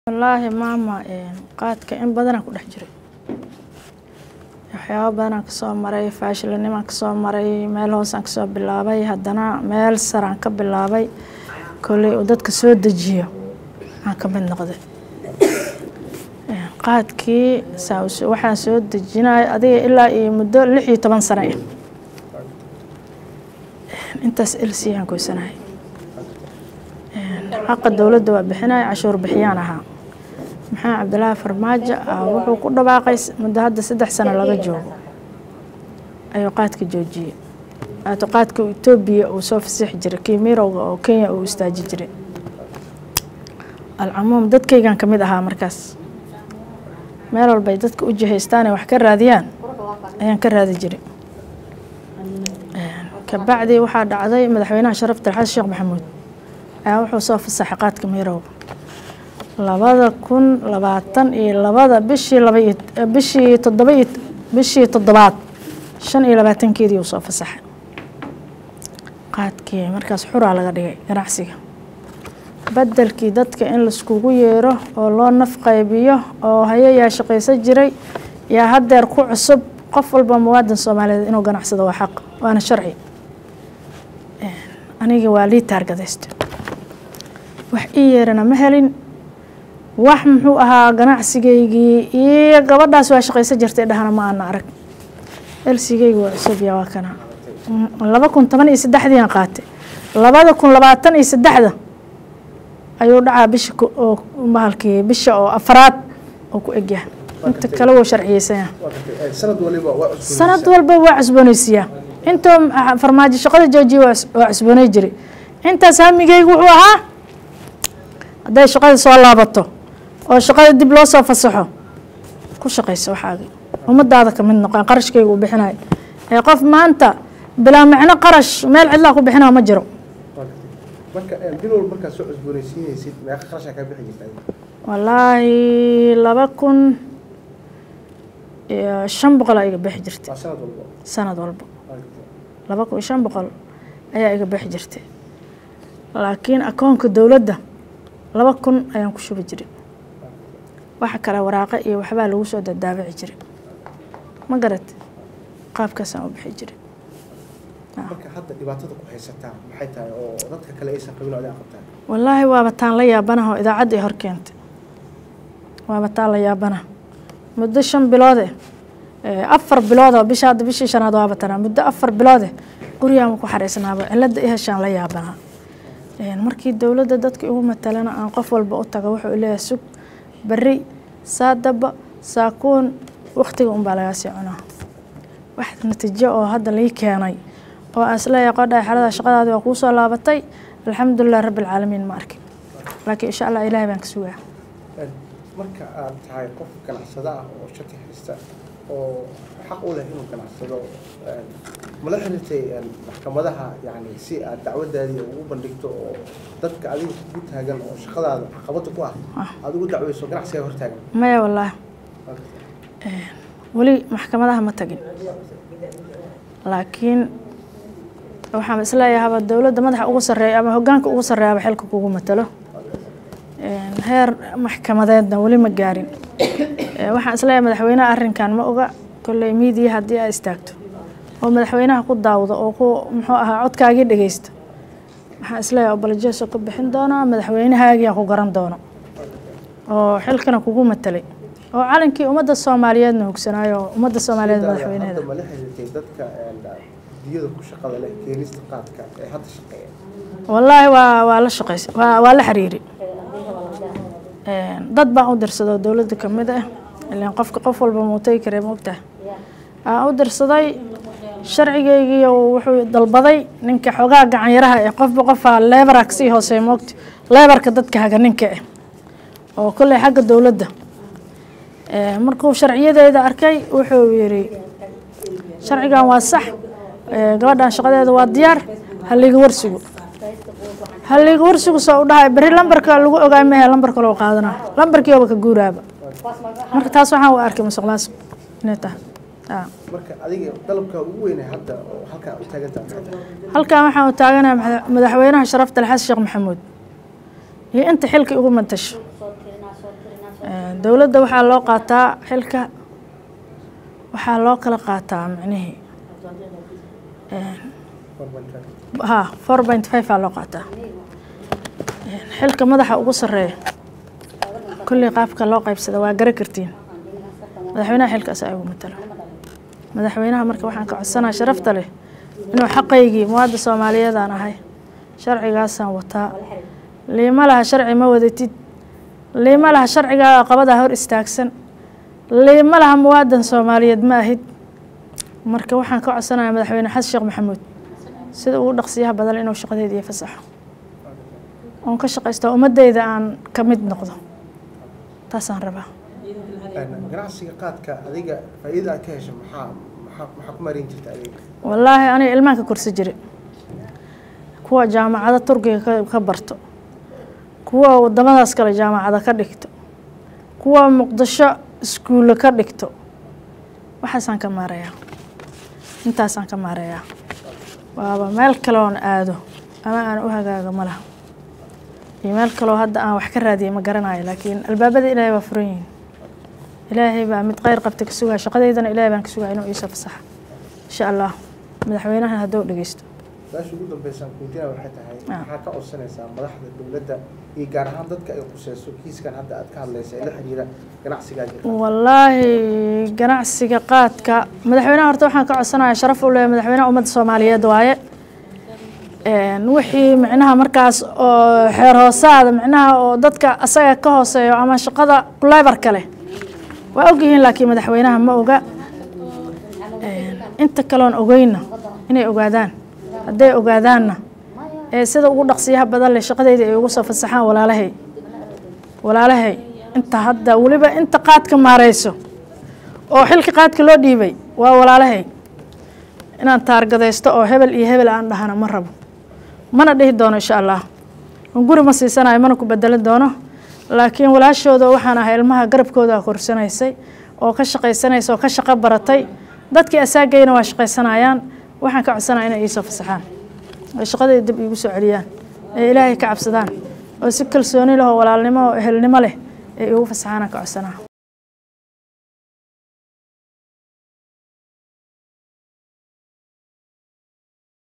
Wallaahi maama qaadka in badanaa ku dhex jiray waxyaabo badanaan kasoo maray faashilinimaan kasoo maray meel hoosaan kasoo bilaabay haddana meel saraan ka bilaabay kolley uu dadka soo dejiyo aan ka mid noqday qaadkii saa waxaan soo dejinay adiga ilaa iyo muddo lix iyo toban sano ah intaas elsi aan goysanahay xaqa dowladda waa bixinaya cashuur bixiyaan ahaa maxamed cabdilaahi farmaajo wuxuu ku dhawaaqay muddo hadda saddex sano laga joogo ayuu qaadka joojiyey ato qaadka etoobiya uu soo fasixi jiray kii mirowga oo kenya uu istaaji jiray alcamuum dadkaygan ka mid ahaa markaas meel walbay dadka u jihaystaan ay wax ka raadiyaan ayaan ka raadi jiray kabacdi waxaa dhacday madaxweynaha sharafta xasan sheekh maxamuud ayaa wuxuu soo fasaxay qaadka mirowga labada kun labaatan iyo labada bishii laba iyo bishii toddoba iyo bishii toddobaad shan iyo labaatankeedii uu soo fasaxay qaadkii markaas xuraa laga dhigay ganacsiga bedelkii dadka in laiskugu yeero oo loo naf qaybiyo oo hayayaa shaqaysan jiray yaa haddeer ku cusub qof walba muwaadin soomaaliyeed inuu ganacsado waa xaq waana sharci aniga waa lii taargadaysta wax ii yeerana ma helin wax muxuu ahaa ganacsigaygii iyo gabadhaas waa shaqaysan jirtay dhahana ma ana arag elsigeyga waa cusub ya waa kana laba kun toban iyo saddexdii aan qaatay labada kun labaatan iyo saddexda ayuu dhacaa bisha oo bahalkii bisha oo afaraad oo ku egyahay inta kale wuu sharciyeysanya sanad walba waa cusbooneysiyaa intoo farmaajo shaqada joojiya waa cusbooney jiray intaas hamigeygu wuxuu ahaa hadday shaqada soo laabato oo shaqada dib loo soo fasaxo ku shaqayso waxaaga ummadaada kamid noqon qarashkayga uu bixinayo ee qof maanta bilaa micno qarash meel cidlaa ku bixinaa ma jiro wallaahi laba kun iyo shan boqol aa iga bixi jirtay sanad walba laba kun iyo shan boqol ayaa iga bixi jirtay laakiin akoonka dowladda laba kun ayaan ku shubi jiray waxa kale waraaqo iyo waxbaa lagu soo dadaabici jiray ma garat qaabkaasaan u bixi jiray marka hadda dhibaatada ku haysataa maxay tahay oo dadka kale aysan qabin oo adaa qabtaan wallaahi waaba taan la yaabanaha oo idaacadda i hor keentay waaba taan la yaabanaha muddo shan biloode afar biloodoo bisha hadda bishii shanaad waaba tanaa muddo afar biloode gurigaama ku xareysnaaba cilada i heshaan la yaabanaa markii dowladda dadka igu matalana aan qof walba u tago wuxuu leeyahay sug beri saadaba saakuun waktiga unbaa lagaa sii cunaa wax natiijo oo hadda lii keenay oo aan isleeyahay qodhaa xalada shaqadaadi waa kuu soo laabatay alxamdulilah rabbi alcaalamiin ma arkin laakiin insha allah ilaahay baan ka sugaa marka aad tahay qof ganacsada ah oo shati haysta oo xaq u leh inuu ganacsado mala xiriirtay maxkamadaha yani si aad dacwadaadii ugu bandhigto oo dadka adiga ku taagan oo shaqadaada caqabada ku ah aada ugu dacweyso ganacsigaa hortaagan maya wallaahi weli maxkamadaha ma tagin laakiin waxaan isleeyahaba dowladda madaxa ugu sarreeya ama hoggaanka ugu sarreeyaba xilka kugu matalo heer maxkamadeedna weli ma gaarin waxaan isleeyahay madaxweynaha arrinkan ma oga kolley miidiya haddii aad istaagto oo madaxweynaha ku daawdo oo ku muxuu ahaa codkaagii dhegeysta waxaan isleeyahay obolojeso ku bixin doonaa madaxweynahaagiyaa ku garan doono oo xilkana kugu matalay oo calankii ummadda soomaaliyeedna hogsanaayo oo ummadda soomaaliyeed madaxweyneeda mala xiriirtay dadka diyada ku shaqada leh keenista qaadka ee hadda shaqeeya wallaahi waa waa la shaqeysa waa waa la xiriiri dad baan u dirsaday oo dowladda ka mid ah ilaan qofka qof walba muutay karee moogtaha aan u dirsaday sharcigeygii wuxuu dalbaday ninka xoogaa gacanyaraha ee qofba qofaa leebara kasii hooseeya moogta leebarka dadka haga ninka ah oo kolley xagga dowladda markuu sharciyadeeda arkay wuxuu yidhi sharcigan waa sax gabadhan shaqadeeda waa diyaar haliga warsigu haliga warsigu soo u dhahay beri lambarka lagu ogaay mehe lambar kaloo qaadana lambarkiiba ka guuraaba marka taas waxaan u arkay musuq maasuq inay tahay marka adiga dalabka ugu weynay hadda oo halkaa u taagantaa maxay tahay halkan waxaan u taaganahay madaxweynaha sharafta xasan sheekh maxamuud iyo inta xilka ugu mantasho dowladda waxaa loo qaataa xilka waxaa loo kala qaataa micnihii ha four point five aa loo qaataa xilka madaxa ugu sarreeya kolley qaabka loo qaybsada waa gara kartiin madaxweynaha xilka asaa igu matalo madaxweynaha marka waxaan ka codsanaa sharafta leh inuu xaqaygii muwaadda soomaaliyeedaan ahay sharcigaasaan wataa liima laha sharci ma wadatid liima laha sharcigaa qabadaa hor istaagsan liima laha muwaadan soomaaliyeed ma ahid marka waxaan ka codsanayaa madaxweyne xasan sheekh maxamuud sida ugu dhaqsiyaha badan inuu shaqadeeda iyo fasaxo oon ka shaqaysto ummadeyda aan ka mid noqdo taasaan rabaa ganacsiga qaadka adiga faa'iida aad ka hesho maxaa maxaa maxaa ku marin jirta adiga wallaahi aniga ilmaan ka korsi jire kuwa jaamacado turkiga ka ka barto kuwa wadamadaas kale jaamacada ka dhigto kuwa muqdisho iskuulle ka dhigto waxaasaan ka maarayaa intaasaan ka maarayaa waaba meel kale oon aado ama aan u hagaago ma laha iyo meel kaloo hadda aan wax ka raadiyay ma garanayo laakiin albaabada ilaahay waa furan yihiin ilaahay baa mid kheyr qabta ka sugaya shaqadeydana ilaahay baan ka sugaya inuu iisoo fasaxa insha allah madaxweynahan hadduu dhegeysto su-aasha ugu dambeysaan kuweydiina waxay tahay maxaa ka codsanaysaa madaxda dowladda iyo gaar ahaan dadka ay khuseyso kiiskan hadda aad ka hadlaysa ee la xiriira ganacsigaa jirta wallaahi ganacsiga qaadka madaxweynaha horta waxaan ka codsanaya sharaf u leeyahay madaxweynaha ummadda soomaaliyeed waaye wixii micnaha markaas oo xeer hoosaada micnaha oo dadka asaga ka hooseeyo ama shaqada lebarka leh waa ogyihiin laakiin madaxweynaha ma oga inta kaloon ogeyna inay ogaadaan hadday ogaadaanna ee sida ugu dhaqsiyaha badan leh shaqadeyda ay ugu soo fasaxaan walaalahay walaalahay inta hadda weliba inta qaadka maareyso oo xilka qaadka loo dhiibay waa walaalahay inaan taargadaysto oo hebel iyo hebel aan dhahana ma rabo mana dhihi doono insha allah guri ma siisanayo mana ku bedelin doono laakiin walaashooda waxaan ahay ilmaha garabkooda korsanaysay oo ka shaqaysanaysa oo ka shaqo baratay dadkii asaagayna waa shaqaysanayaan waxaan ka codsanaya inay iisoo fasaxaan oo shaqadii dib iigu soo celiyaan ee ilaahay ka cabsadaan oo si kalsooni leh oo walaalnimo oo ehelnimo leh ee iigu fasaxaanaan ka codsanaa